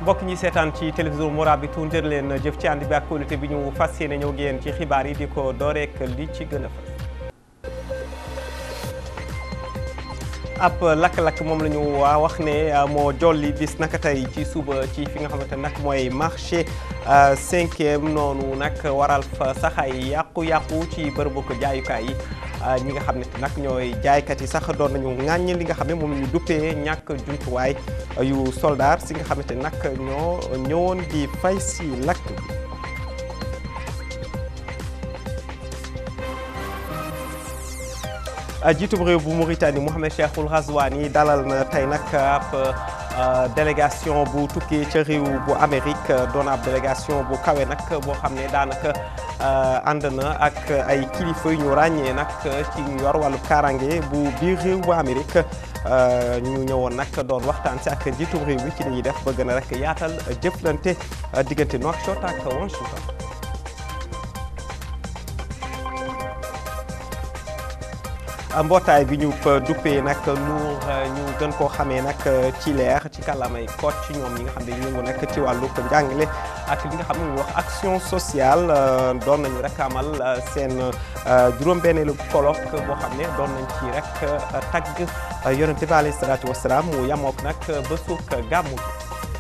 mbokk ñi seetaan ci télévision Mourabitoun jër leen jëf ci ànd bi ak kóolute bi ñu fas yéene ñëw génn ci xibaar yi di ko dooreek li ci gën a fës ab lakk-lakk moom la ñu waa wax ne moo jolli bis naka tey ci suba ci fi nga xamante nag mooy marché cinquième noonu nag waral fa sax ay yàqu-yàqu ci bërëbu ko jaayukaay yi ñi nga xam ne nag ñooy jaaykat yi sax doon nañu ŋàññ li nga xam ne moom la ñu duppee ñàkk jumtuwaay yu soldaar si nga xamante nag ñoo ñëwoon di fay si lakk bi jiitum réew bu Mauritanie Mohamed Cheikhul Ghazouani dalal na tey nag ab délégation bu tukkee ca réew bu Amérique doon ab délégation bu kawe nag boo xam ne daanaka ànd na ak ay kilifa yu ñu ràññee nag ci ñu yor wàllu kaaraange bu biir réew bu Amérique ñu ñëwoon nag doon waxtaan si ak jiitum réew bi ci li ñuy def ba gën a rek yaatal jëflante diggante Nouakchott ak Washington. mbootaay bi ñu duppee nag Nour ñu gën koo xamee nag ci leer ci kàllaamay Kocc ci ñoom ñi nga xam ne ñu ngi nekk ci wàllu njàngale ak li nga xam ne ñu wax action sociale doon nañu rek amal seen juróom-benneelu colloque boo xam ne doon nañ ci rek tagg yonente bi alayhi salaatu wasalaam mu yamook nag bésuk gàmmu gi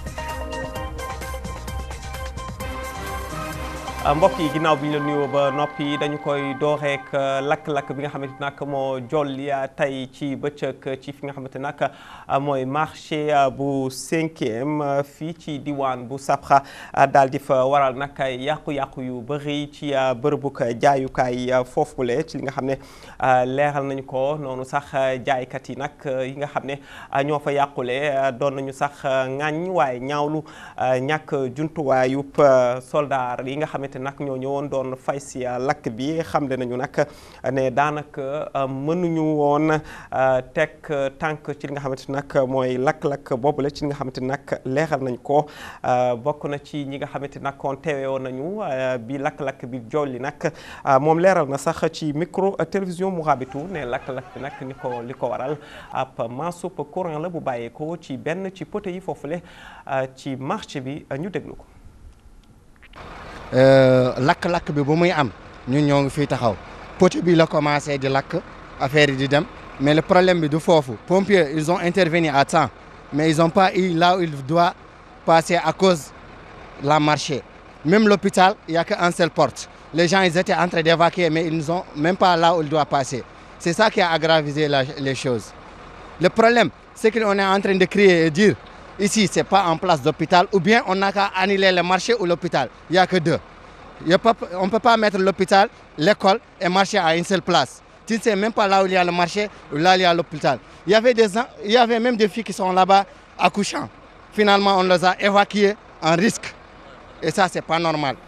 mbokk yi ginnaaw bi ñu la nuyoo ba noppi dañu koy dooreek lakk-lakk bi nga xamante nag moo jolli tey ci bëccëg ci fi nga xamante nag mooy marché bu cinquième fii ci diwaan bu Sabxa daal di fa waral nag yàqu-yàqu yu bëri ci bërëbuk jaayukaay foofule ci li nga xam ne leeral nañu ko noonu sax jaaykat yi nag yi nga xam ne ñoo fa yàqule doon nañu sax ŋàññ waaye ñaawlu ñàkk jumtuwaayub soldaar yi nga xamante nag ñoo ñëwoon doon fay si lakk bi xamle nañu nag ne daanaka mënuñu woon teg tànk ci li nga xamante nag mooy lakk-lakk boobu la ci li nga xamante nag leeral nañ ko bokk na ci ñi nga xamante nag kon teewe woon nañu bi lakk-lakk bi jolli nag moom leeral na sax ci micro télévision Mourabitoun ne lakk-lakk bi nag ni ko li ko waral ab mansoup courant la bu bàyyeekoo ci benn ci poteau yi foofule ci marché bi ñu déglu ko lakk-lakk bi bu muy am ñun ñoo ngi fii taxaw poteau bi la commencé di lakk affaire yi di dem mais le problème bi du foofu pompiers ils ont intervenu à temps mais ils ont pas eu là où il doit passer à cause la marché même l'hôpital il y a qu'une seule porte les gens ils étaient en train d'évacuer mais ils n'ont même pas là où il doit passer c'est ça qui a aggravé la, les choses le problème c'est qu'on est en train de crier et dire Ici, ce n'est pas en place d'hôpital, ou bien on n'a qu'à annuler le marché ou l'hôpital. Il n'y a que deux. On ne peut pas mettre l'hôpital, l'école et marché à une seule place. Tu ne sais même pas là où il y a le marché, ou là où il y a l'hôpital. Il, y avait des, il y avait même des filles qui sont là-bas accouchant. Finalement, on les a évacuées en risque. Et ça, ce n'est pas normal.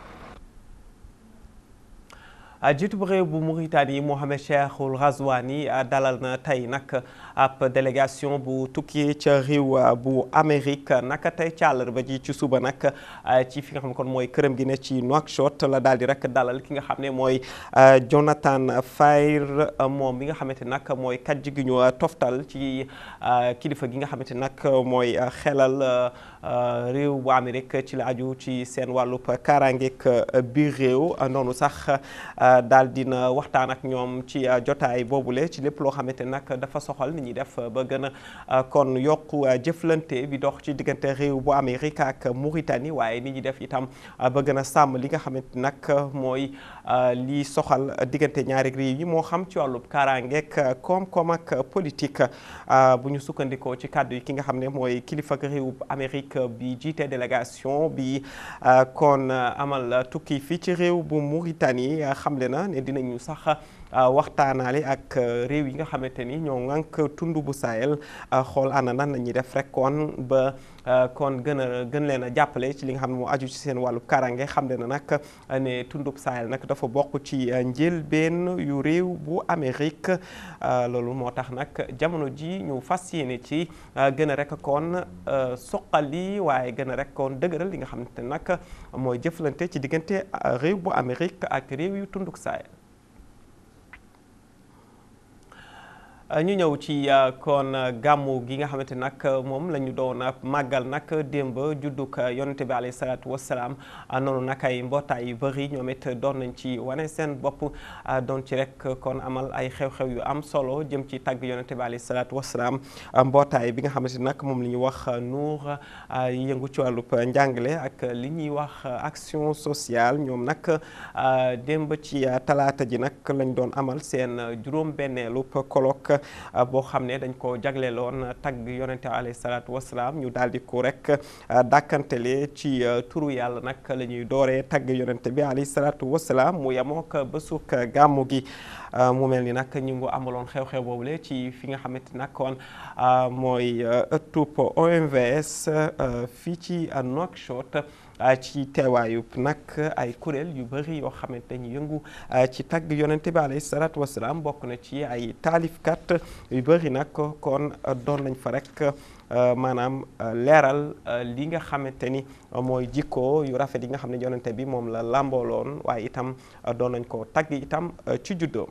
jiitu bu réew bu Mauritanie Mohamed Cheikhul Ghazouani dalal na tey nag ab délégation bu tukki ca réew bu Amérique naka tey ci àllarba ji ci suba nag ci fi nga xam ne kon mooy këram gi ne ci Nouakchott la daal di rek dalal ki nga xam ne mooy Jonathan Fayr moom mi nga xamante nag mooy kàjj gi ñu toftal ci kilifa gi nga xamante nag mooy xelal réew bu Amérique ci la aju ci seen wàllub kaaraangeeg biir réew noonu sax. daal dina waxtaan ak ñoom ci jotaay boobule ci lépp loo xamante nag dafa soxal ni ñuy def ba gën a kon yokku jëflante bi dox ci diggante réew bu Amérique ak Mauritanie waaye ni ñuy def itam ba gën a sàmm li nga xamante nag mooy li soxal diggante ñaari réew yi moo xam ci wàllub kaaraangeeg koom-koom ak politique bu ñu sukkandikoo ci kàddu yi ki nga xam ne mooy kilifa ak réew bu Amérique bi jiite délégation bi kon amal tukki fii ci réew bu Mauritanie xamle na ne dinañu sax waxtaanaale ak réew yi nga xamante ni ñoo ŋànk tund bu Sahel xool ana nan la ñuy def rek kon ba kon gën a gën leen a jàppale ci li nga xam ne moo aju ci seen wàllu karange xam na nag ne tundub Sahel nag dafa bokk ci njëlbeen yu réew bu Amérique loolu moo tax nag jamono ji ñu fas yéene ci gën a rek kon soqali waaye gën a rek kon dëgëral li nga xamante nag mooy jëflante ci diggante réew bu Amérique ak réew yu tunduk Sahel ñu ñëw ci kon gàmmu gi nga xamante nag moom la ñu doon màggal nag démb juddug yonente bi alayhi salaatu wasalaam noonu nag ay mbootaay yu bëri ñoom it doon nañ ci wane seen bopp doon ci rek kon amal ay xew-xew yu am solo jëm ci tàgg yonente bi alayhi salaatu wasalaam mbootaay bi nga xamante nag moom la ñuy wax Nour yëngu ci wàllub njàngale ak li ñuy wax action sociale ñoom nag démb ci talaata ji nag lañ doon amal seen juróom-benneelu colloque boo xam ne dañ ko jagleeloon tagg yonente alayhi salaatu wasalaam ñu daal di ko rek dàkkantele ci turu yàlla nag la ñuy dooree tagg yonente bi alayhi salaatu wasalaam mu yemook bésuk gàmmu gi mu mel ni nag ñu ngi amaloon xew-xew boobule ci fi nga xamante nag kon mooy ëttub OMVS fii ci Nouakchott ci teewaayu nag ay kuréel yu bëri yoo xamante ñu yëngu ci tagg yonente bi alayhi salaatu wasalaam bokk na ci ay taalifkat yu bëri nag kon doon nañ fa rek maanaam leeral li nga xamante ni mooy jikko yu rafet yi nga xam ne yonente bi moom la làmbooloon waaye itam doon nañ ko tagg itam ci juddoom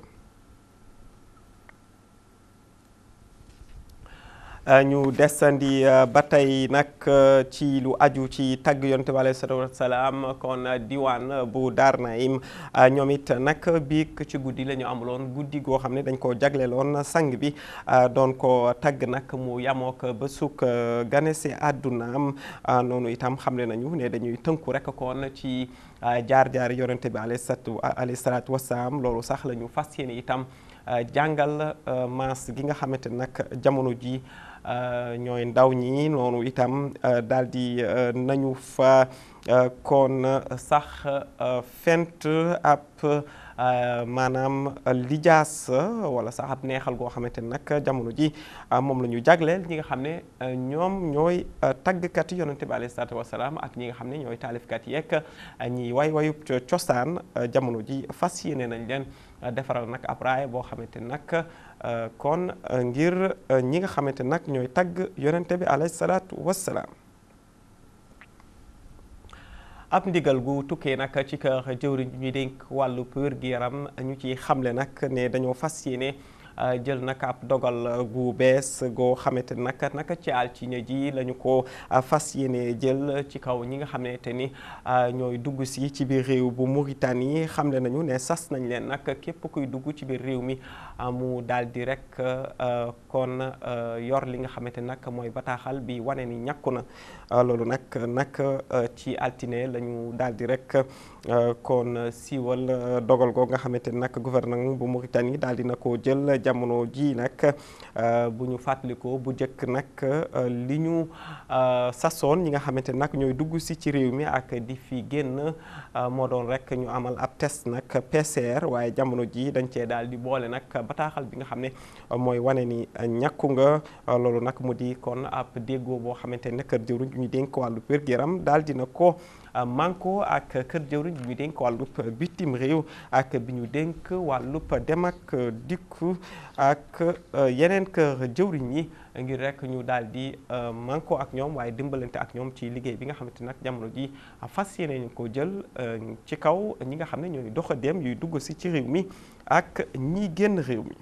ñu desandi ba tey nag ci lu aju ci tagg yonte bi alayhi salaatu wasalaam kon diwaan bu Daar Naim ñoom it nag biig ci guddi la ñu amuloon guddi goo xam ne dañ ko jagleeloon sang bi doon ko tagg nag mu yamook ba suk ganese àddunaam noonu itam xamle nañu ne dañuy tënku rek kon ci jaar-jaar yonente bi alayhi salaatu wasalaam loolu sax la ñu fas yéene itam jàngal maas gi nga xamante nag jamono ji ñooy ndaw ñi noonu itam daal di nañu fa kon sax fent ab maanaam lijaas wala sax ab neexal goo xamante ne nag jamono ji moom la ñu jagleel ñi nga xam ne ñoom ñooy taggkat yonente bi alayhi salaatu wasalaam ak ñi nga xam ne ñooy taalifkat yeeg ñi way wayub cosaan jamono ji fas yéene nañ leen defaral nag ab raaya boo xamante nag kon ngir ñi nga xamante nag ñooy tagg yonente bi alayhi salaatu wasalaam ab ndigal gu tukkee nag ci kër jëwriñ ñuy dénk wàllu wér-gu-yaram ñu ci xamle nag ne dañoo fas yéene jël nag ab dogal gu bees goo xamante nag naka ci altine ji la ñu ko fas yéene jël ci kaw ñi nga xamante ni ñooy dugg si ci biir réew bu Mauritanie xamle nañu ne sas nañ leen nag képp kuy dugg ci biir réew mi mu daal di rek kon yor li nga xamante nag mooy bataaxal bi wane ni ñàkku na loolu nag nag ci altine la ñu daal di rek kon siiwal dogal goo nga xamante nag gouvernement bu Mauritanie daal dina ko jël jamono ji nag bu ñu fàttalikoo bu njëkk nag li ñu sasoon ñi nga xamante nag ñooy dugg si ci réew mi ak di fi génn moo doon rek ñu amal ab test nag PCR waaye jamono ji dañ cee daal di boole nag bataaxal bi nga xam ne mooy wane ni ñàkku nga loolu nag mu di kon ab déggoo boo xamante ne kër jëwriñ ñu dénk wàllu wér-gu-yaram daal dina ko manko ak kër jëwriñ bi ñu dénk wàllub bitim réew ak bi ñu dénk wàllub dem ak dikku ak yeneen kër jëwriñ yi ngir rek ñu daal di manko ak ñoom waaye dimbalante ak ñoom ci liggéey bi nga xamante nag jamono ji fas yéene ñu ko jël ci kaw ñi nga xam ne ñooy doxadeem yuy dugg si ci réew mi ak ñi génn réew mi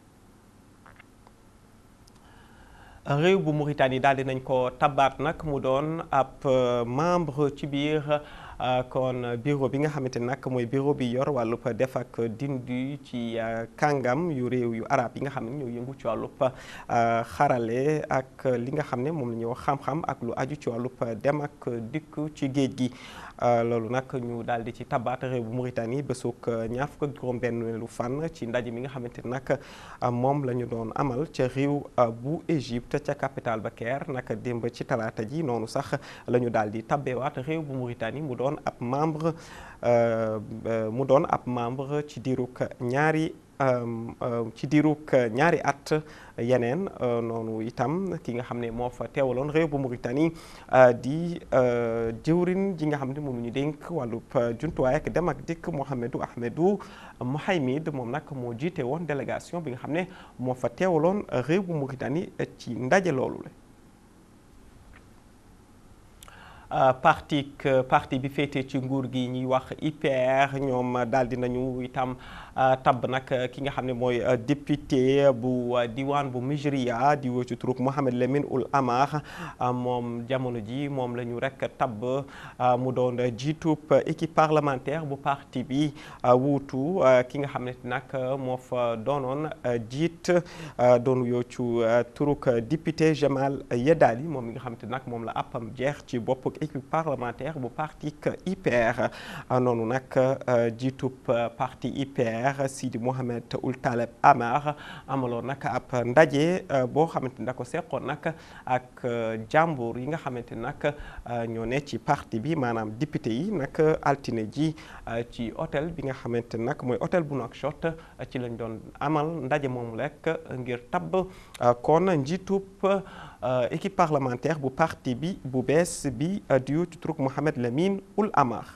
réew bu Mauritanie daal di nañ ko tabaat nag mu doon ab membre ci biir kon bureau bi nga xamante nag mooy bureau bi yor wàllub def ak dindi ci kàngam yu réew yu arab yi nga xam ne ñoo yëngu ci wàllub xarale ak li nga xam ne moom la ñuy wax xam-xam ak lu aju ci wàllub dem ak dikk ci géej gi loolu nag ñu daal di ci tabaat réew bu Mauritanie bésuk ñaar fukk ak juróom-benn fan ci ndaje mi nga xamante nag moom la ñu doon amal ca réew bu Égypte ca capitale ba Caire nag démb ci talaata ji noonu sax la ñu daal di tabbewaat réew bu Mauritanie mu doon ab membre mu doon ab membre ci diirug ñaari ci diirug ñaari at yeneen noonu itam ki nga xam ne moo fa teewaloon réew bu Mauritanie di jëwrin ji nga xam ne moom ñu dénk wàllub jumtuwaay ak dem ak dikk Mohamedou Ahmedou Mohamed moom nag moo jiite woon délégation bi nga xam ne moo fa teewaloon réew bu Mauritanie ci ndaje loolu la parti parti bi féete ci nguur gi ñuy wax IPR ñoom daal di nañu itam tabb nag ki nga xam ne mooy député bu diwaan bu Mijriya di woo ci turuk Mohamed Lamine Ould Amar moom jamono ji moom la ñu rek tabb mu doon jiitub équipe parlementaire bu parti bi wuutu ki nga xam ne nag moo fa doonoon jiit doon yoo ci turuk député Jamal Yedali moom mi nga xam te nag moom la appam jeex ci bopp équipe parlementaire bu parti IPR noonu nag jiitub parti IPR Sidi Mohamed Ould Taleb Amar amaloon nag ab ndaje boo xamante ni da ko seqoon nag ak jàmbur yi nga xamante nag ñoo ne ci parti bi maanaam député yi nag altine ji ci hôtel bi nga xamante nag mooy hôtel bu Nouakchott ci lañ doon amal ndaje moomu rek ngir tabb kon njiitub équipe parlementaire bu parti bi bu bees bi diw ci turuk Mohamed Lamine Ould Amar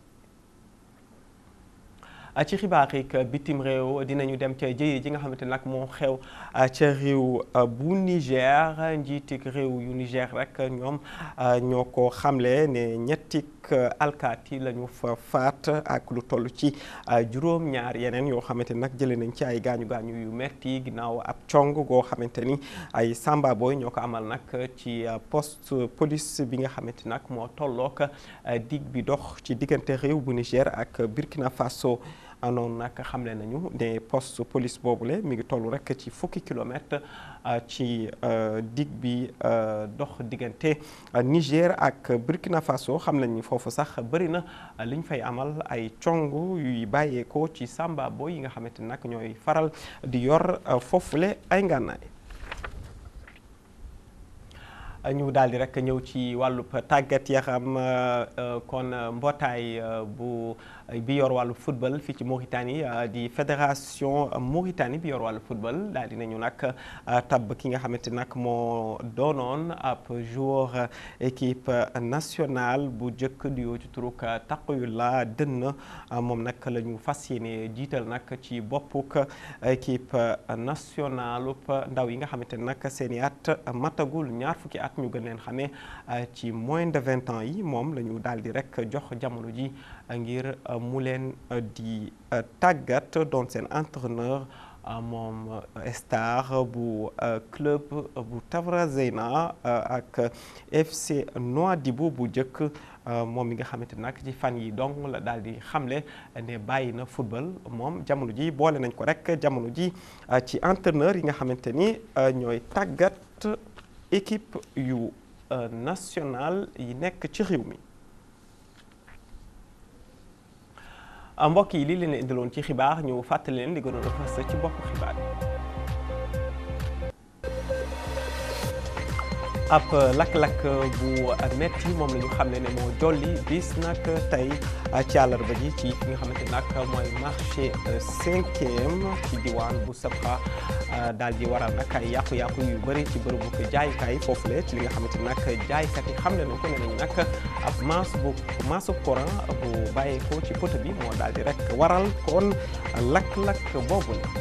ci xibaar yi bitim réew dinañu dem ca jëye ji nga xamante nag moo xew ca réew bu Niger njiitik réew yu Niger rek ñoom ñoo ko xamle ne ñettik alkaati la ñu fa faat ak lu toll ci juróom-ñaar yeneen yoo xamante nag jëlee nañ ci ay gaañu gaañu yu metti ginnaaw ab cong goo xamante ni ay samba boy ñoo ko amal nag ci poste police bi nga xamante nag moo tollook dig bi dox ci diggante réew bu Niger ak Burkina Faso noonu nag xamle nañu ne poste police boobule mi ngi toll rek ci fukki kilomètre ci dig bi dox diggante Niger ak Burkina Faso xam nañ ni foofu sax bëri na li ñu fay amal ay cong yuy bàyyeekoo ci samba boy yi nga xamante nag ñooy faral di yor foofule ay ngànnaay ñu daal di rek ñëw ci wàllub tàggat yaram kon mbootaay bu bi yor wàllu football fii ci Mauritanie di fédération Mauritanie bi yor wàllu football daal di nañu nag tabb ki nga xamante nag moo doonoon ab joueur équipe nationale bu njëkk di yoo ci turuk Taqiyullah Dënn moom nag la ñu fas yéene jiital nag ci boppuk équipe nationale ndaw yi nga xamante nag seen i at matagul ñaar fukki at ñu gën leen xamee ci moins de vingt ans yi moom la ñu daal di rek jox jamono ji ngir mu leen di tàggat doon seen entraîneur moom star bu club bu Tavrazena ak FC Nouadhibou bu njëkk moom mi nga xamante nag ci fan yi dong la daal di xamle ne bàyyi na football moom jamono ji boole nañ ko rek jamono ji ci entraîneur yi nga xamante ni ñooy tàggat équipe yu national yi nekk ci réew mi mbokk yi lii leen indiloon ci xibaar ñu fàttali leen li gënoon a fës ci bopp xibaar yi ab lakk-lakk bu metti moom la ñu xam ne ne moo jolli bis nag tey ci àllarba ji ci fi nga xamante nag mooy marché cinquième ci diwaan bu Sabra daal di waral nag ay yàqu-yàqu yu bëri ci bërëbu ko jaayukaay foofule ci li nga xamante nag jaaykat yi xam ne nañ ko ne nañ nag ab masse bu masse courant bu bàyyeekoo ci poto bi moo daal di rek waral kon lakk-lakk boobu la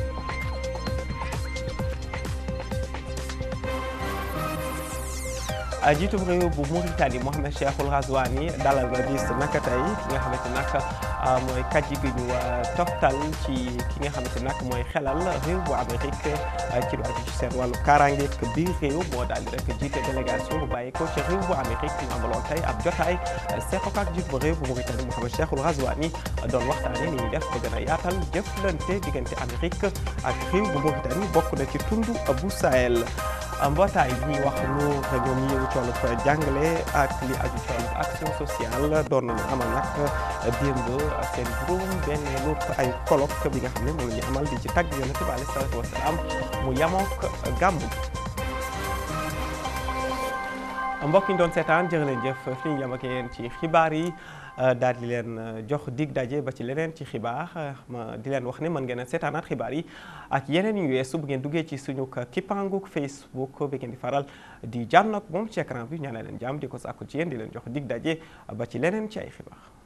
jiitum réew bu Mauritanie Mohamed Cheikhul Ghazouani dalal na bis naka tey ki nga xamante nag mooy kàjji gi ñu toftal ci ki nga xamante nag mooy xelal réew bu Amérique ci lu aju ci seen wàllu kaaraange biir réew moo daal di rek jiite délégation bu bàyyi ko ci réew bu Amérique ñu amaloon tey ab jotaay seqo ak jiit bu réew bu Mauritanie Mohamed Cheikhul Ghazouani doon waxtaane ni ñuy def ba gën a yaatal jëflante diggante Amérique ak réew bu Mauritanie bokk na ci tund bu Sahel mbootaay bi ñuy wax lu ñoom ñi yëngu ci wàllu jàngale ak li aju ci wàllu action sociale doon nañu amal nag démb seen juróom benn lu ay colloque bi nga xam ne moom la ñu amal di ci tagg yonent bi alayhi salaatu wasalaam mu yamook gàmmu mbokk yi ñu doon seetaan jërë leen jëf fi ñu yam ak yéen ci xibaar yi daal di leen jox dig daje ba ci leneen ci xibaar ma di leen wax ne mën ngeen a seetaanaat xibaar yi ak yeneen yu weesu bu ngeen duggee ci suñu kippaanguk Facebook bi ngeen di faral di jànn ak moom ci écran bi ñaanal leen jàmm di ko sàkku ci yéen di leen jox dig daje ba ci leneen ci ay xibaar